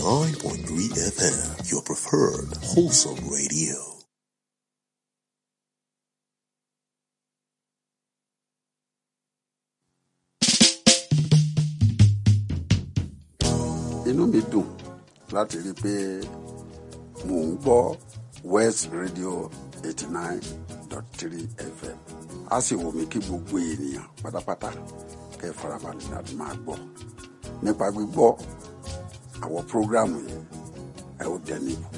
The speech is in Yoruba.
89.3 FM, your preferred wholesome radio. inú mi dùn láti rí i pé mò ń gbọ́ west radio eighty nine dot three fm a sì wù mí kí gbogbo ènìyàn pátápátá kẹ́ ẹ farabalẹ̀ láti máa gbọ́ nípa gbígbọ́ àwọn prógráàmù yìí ẹ ó dẹni ìbùkún.